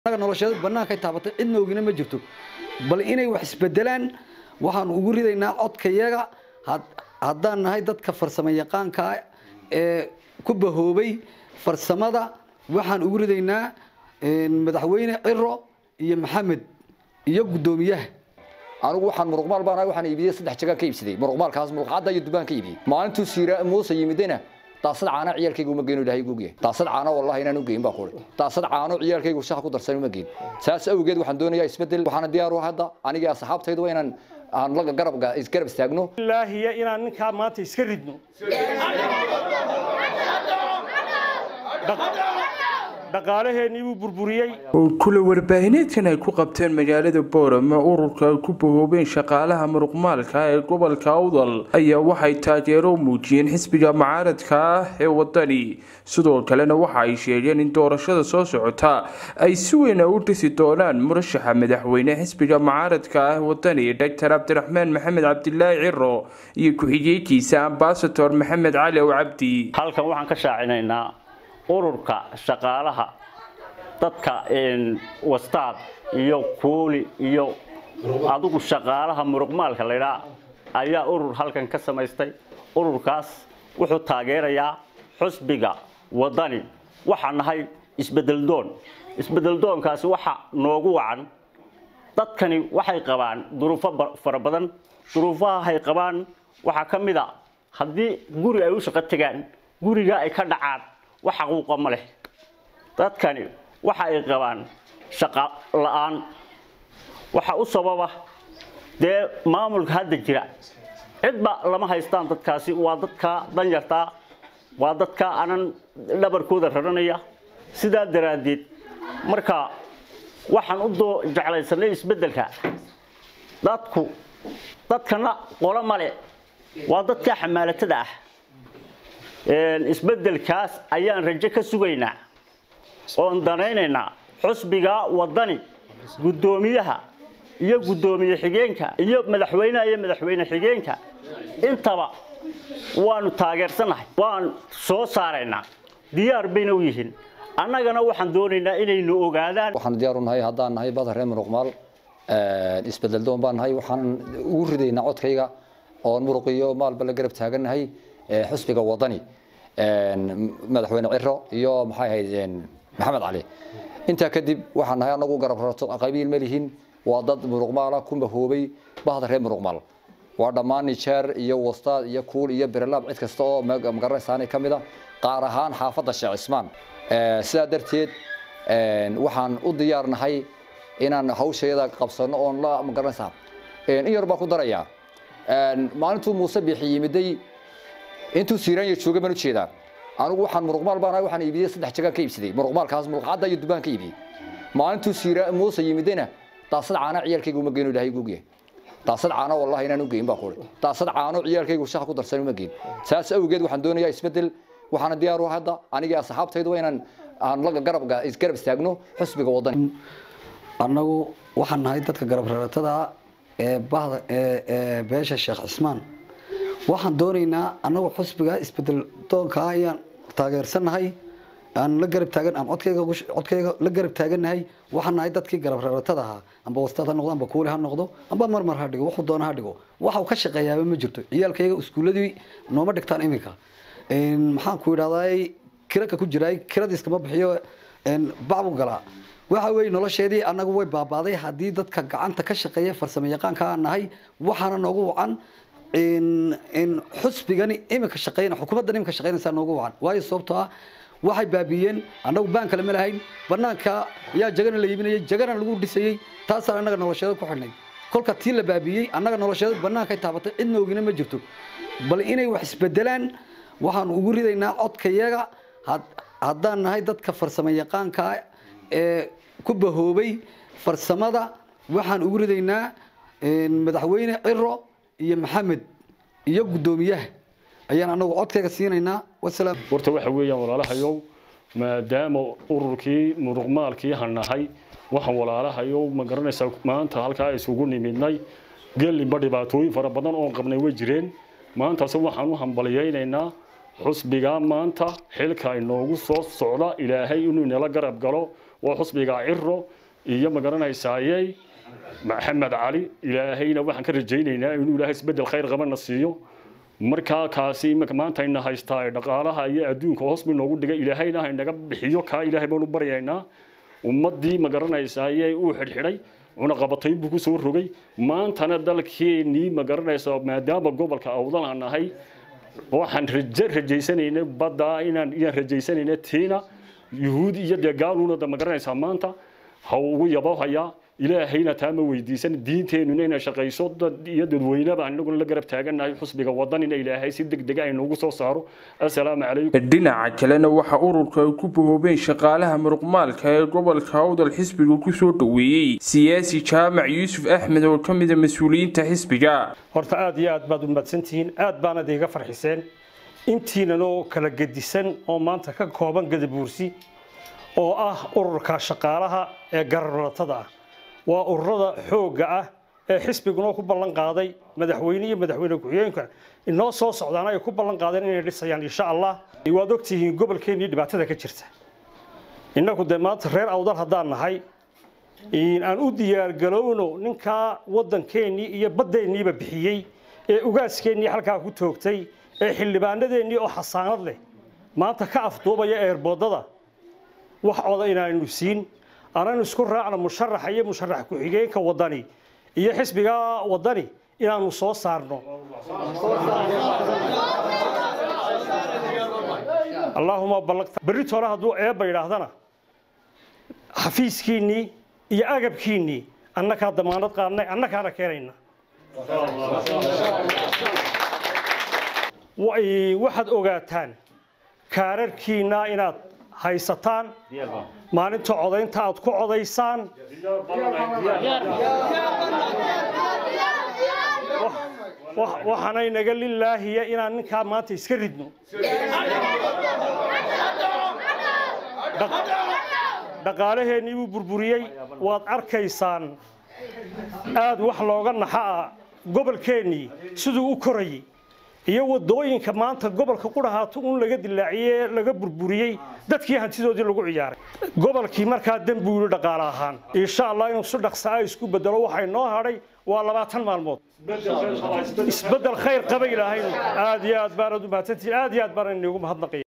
anaga nolosheeda bannaankay taabatay cidna ogina ma jirto bal inay wax isbedelaan waxaan ugu ridaynaa codkayaga haddaan nahay dadka farsamo yaqaanka ee ku bahoobay farsamada waxaan ugu ridaynaa madaxweyne ciro iyo maxamed iyo guddoomiyaha anigu waxaan muruqmaal baan ahay waxaan iibiyey saddex jagaan ka iibsaday muruqmaalkaas muruqcadda iyo dubaan ka iibiyey maalintuu siira muuse yimidena daasad caano ciyaalkayga uma geyn ilaahay guugyahay daasad caano wallahi inaan u geyn baa kule daasad caano ciyaalkaygu shaha ku darsan uma geyn saas awgeed waxaan doonayaa isbedel waxaana diyaar u hadda aniga asxaabtaydu waa inaan aan la garab isgarab istaagno ilaahiya inaan ninkaa maanta iska ridno dhaqaalaheennii buu burburiyey kula warbaahineedkan ay ku qabteen magaalada boorama ururka ay ku bahoobeen shaqaalaha muruqmaalka ee gobolka awdal ayaa waxay taageero muujiyeen xisbiga mucaaradka ah ee wadani sidoo kalena waxa ay sheegeen in doorashada soo socota ay si weyn u dhisi doonaan murashaxa madaxweyne xisbiga mucaaradka ah wadani doctor cabdiraxmaan maxamed cabdilaahi ciro iyo ku-xigeenkiisa ambasador maxamed cali ow cabdi halkan waxaan ka shaacinaynaa ururka shaqaalaha dadka wastaad iyo kuuli iyo adigu shaqaalaha muruqmaalka laydhaa ayaa urur halkan ka samaystay ururkaas wuxuu taageerayaa xusbiga wadani waxaa nahay isbedeldoon isbedeldoonkaasi waxa noogu wacan dadkani waxay qabaan duruufo fara badan duruufaha ay qabaan waxaa ka mid a haddii guri ay u shaqo tegaan guriga ay ka dhacaan wax xaquuqa ma leh dadkani waxa ay qabaan shaqo la-aan waxa u sababa dee maamulka hadda jira cidba lama haystaan dadkaasi waa dadka danyartaa waa dadka anan dhabarkooda raranaya sidaa daraaddeed marka waxaan u doo jeclaysanay isbeddelka dadku dadkana qolo male waa dadka xamaalatada ah isbeddelkaas ayaan rajo ka sugaynaa oon danaynaynaa xusbiga wadani guddoomiyaha iyo guddoomiye xigeenka iyo madaxweynaha iyo madaxweyne xigeenka intaba waanu taageersannahay waan soo saaraynaa diyaar bayna u yihiin annagana waxaan doonaynaa inaynu ogaadaan waxaan diyaar u nahay haddaan nahay badar reer muruqmaal isbedel doon baan nahay waxaan ugu ridaynaa codkayga oon muruqiyo maalba la garab taagannahay xusbiga wadani madaxweyne ciro iyo maxay ahayd maxamed cali intaa kadib waxaan nahay anagu garab rarto qabiil ma lihin waa dad muruqmaala ku mahoobay bahda reer muruqmaal waa dhammaan nijeer iyo wastaad iyo kuul iyo berelaab cid kasta oo magaranaysaani ka mid a qaar ahaan xaafadda sheekh cismaan sidaa darteed waxaan u diyaar nahay inaan hawshayada qabsano oon la magaranaysaa in yar baan ku darayaa maalintuu muuse biixi yimiday intuu siiraanya joogay baan u jeedaa anigu waxaan muruqmaal baan ahay waxaan iibiyey saddex jagaan ka iibsaday muruqmaalkaas muruqcadda iyo dubaan ka iibiyey maalintuu siira muuse yimidena daasad caano ciyaalkayga uma geyn ilaahay guugyahay daasad caano wallahi inaan u geyn baa kule daasad caano ciyaalkaygu shaha ku darsan uma geyn saas awgeed waxaan doonayaa isbedel waxaana diyaar u hadda aniga asxaabtaydu waa inaan aan la garab isgarab istaagno xusbiga wadani annagu waxaan nahay dadka garab raratada ee bahda ee beesha sheekh cismaan waxaan doonaynaa annagu xusbiga isbedel doonka ayaan taageersannahay aan la garab taagan aan codkayga codkayga la garab taagannahay waxaan nahay dadkii garab raratada ahaa amba wastaad ha noqdo amba kuuli ha noqdo amba marmar ha dhigo wuxuu doona ha dhigo waxa uu ka shaqeeyaaba ma jirto ciyaalkayga iskuuladii nooma dhigtaan iminka maxaan ku idhahdaa kiraka ku jiraay kiradiiskama bixiyo bacbu galaa waxa weeye nolosheedii annagu way baabaaday haddii dadka gacanta ka shaqeeya farsamo yaqaanka aan nahay waxaana noogu wacan xusbigani iminka shaqeyna xukuumaddan iminka shaqeynaysaa noogu wacan waayo sababtoo ah waxay baabiiyeen annagu baan kale ma lahayn banaanka yaa jagana la iibinayay jagana lagu dhisayey taasaan annaga nolosheeda ku xidhnay kolka tii la baabiiyey annaga nolosheeda bannaankay taabatay cidna ogina ma jirto bal inay wax isbedelaan waxaan ugu ridaynaa codkayaga haddaan nahay dadka farsamo yaqaanka ee ku bahoobay farsamada waxaan ugu ridaynaa madaxweyne ciro iyo maxamed iyo guddoomiyaha ayaan anagu codkayga siinaynaa wasalaam horta waxa weeyaan walaalahayow maadaama ururkii muruqmaalkii hanahay waxaan walaalahayow ma garanaysaa maanta halkaa isugu nimidnay gelinba dhibaatooyin fara badan oon qabnay way jireen maantaase waxaan u hambaliyaynaynaa xusbigaa maanta xilka inoogu soo socda ilaahay inuu inala garab galo waa xusbiga ciro iyo magaranaysaayey maxamed cali ilaahayna waxaan ka rajaynaynaa inuu ilaahay isbedel khayr qabana siiyo markaa kaasi iminka maanta ayna haystaa dhaqaalaha iyo adduunka hoos buu noogu dhigay ilaahayna haynaga bixiyo kaa ilaahay baanu baryaynaa ummaddii magaranaysaayey uu xidhxidhay cunaqabatayn buu kusoo rogay maantana dalkeenii magaranaysa maadaama gobolka awdal aan nahay waxaan raje rajaysanaynay badda inaan iyaan rajaysanaynay tiina yuhuud iyo dee gaaluuna da magaranaysaa maanta ha ugu yabohayaa ilaahayna taa ma weydiisan diinteenuna inay shaqayso dad iyo dadweyneba anaguna la garab taagannahay xusbiga wadanina ilaahay si deg dega ay noogu soo saaro assalaamu calaykum dhinaca kalena waxaa ururka ay ku bahoobeen shaqaalaha muruqmaalka ee gobolka awdal xisbiga kusoo dhoweeyey siyaasi jaamac yuusuf axmed oo ka mida mas-uuliyiinta xisbiga horta aad iyo aad baad u mahadsantihiin aad baanad iga farxiseen intiinanoo kala gedisan oo maanta ka kooban gadabuursi oo ah ururka shaqaalaha ee gararlatada ah waa ururada xoogga ah ee xisbiguna ku ballan qaaday madaxweyne iyo madaxweyne ku-xigeenka inoo soo socdaana ay ku ballan qaadeen inay dhisayaan insha allah waad ogtihiin gobolkeennii dhibaatada ka jirta innagu dee maanta reer awdal haddaan nahay aan u diyaargalowno ninkaa waddankeennii iyo baddeeniiba bixiyey ee ugaaskeennii halkaa ku toogtay ee xildhibaanadeennii oo xasaanad leh maanta ka afduubaya eerboodada wax oda inaanu siin ananu isku raacno musharaxa iyo musharax ku-xigeenka wadani iyo xisbiga wadani inaanu soo saarno allaahuma ballaqta berrito hore hadduu eebba yidhaahdana xafiiskiinnii iyo agabkiinnii annakaa damaanad qaadnay annakaana keenayna waxaad ogaataan kaararkiinna inaad haysataan maalinta codaynta aad ku codaysaan waxaanay naga lilaahiya inaan ninkaa maanta iska ridno dhaqaalaheennii buu burburiyey waad arkaysaan aad wax looga naxa ah gobolkeennii siduu u korayay iyo wadooyinka maanta gobolka qudhahaato un laga dilaaciyey laga burburiyey dadkii hantidoodii lagu ciyaaray gobolkii markaa dembuu yidhi dhaqaale ahaan insha allah inuu si dhaqsaa isku bedelo waxay noo hadhay waa labaatan maalmood isbedel khayr qaba ilaahaynu aad iyo aad baanad u mahadsantihiin aad iyo aad baan inigu mahadnaqaya